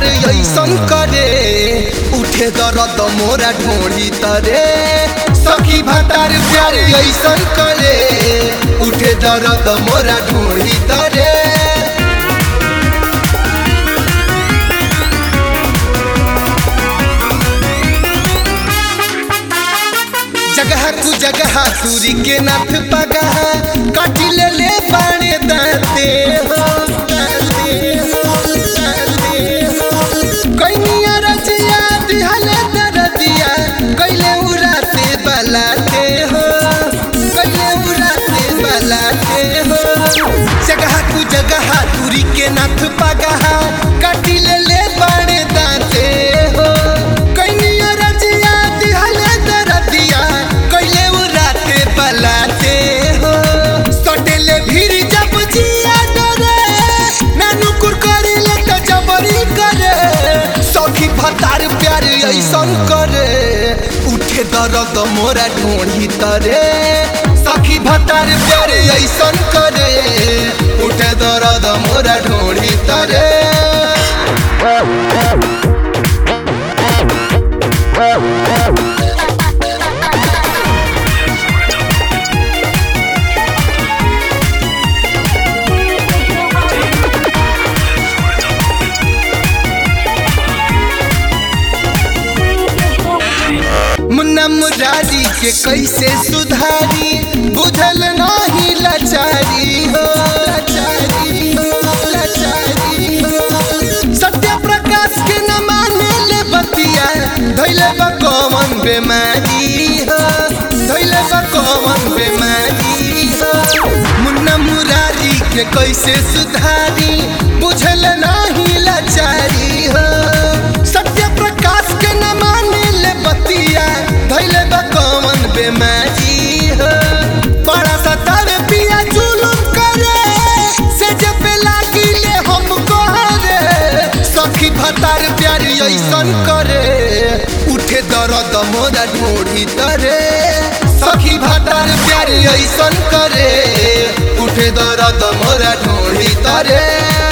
ऐसन करे उठे दर्द मोरा ढोड़ी तरे सखी भतार प्यार ऐसन करे उठे दर्द मोरा ढोड़ी तरे जगह कु जगह सूरी के नाथ पगह काटी ले ले बाणे दाते हो दाते हो, दाते हो। कइनिया रचिया दिहले दरदिया कैले उराते बलाते हो कैले उराते बलाते हो जगह कु जगह दूरी के नाथ पगह काटी ले ले बाणे दाते हो कइनिया रचिया दिहले दरदिया कैले उराते बलाते हो सटेले भीड़ जब जिया डरे नानू कुरकरी ले त जबरी करे सखी भतार प्यार ऐसन करे उठे दर्द मोरा ढोढ़ी तरे सखी भतार प्यार ऐसन करे उठे दर्द मोरा ढोढ़ी तरे मुन्ना मुरारी के कैसे सुधारी बुझल नाही लाचारी हो लाचारी हो लाचारी हो सत्य प्रकाश के न माने ले बतिया धैले बा कौन बेमारी हो धैले बा कौन बेमारी हो मुन्ना मुरारी के कैसे सुधारी बुझल नाही लाचारी हो सत्य प्रकाश के न माने ले बतिया धैले बा कौन बेमारी हो बड़ा सतावे पिया जुलुम करे से जब लागी ले हमको रे सखी भतार प्यार ऐसन करे उठे दर्द मोरा ढोढ़ी तरे सखी भतार प्यार ऐसन करे उठे दर्द मोरा ढोढ़ी तरे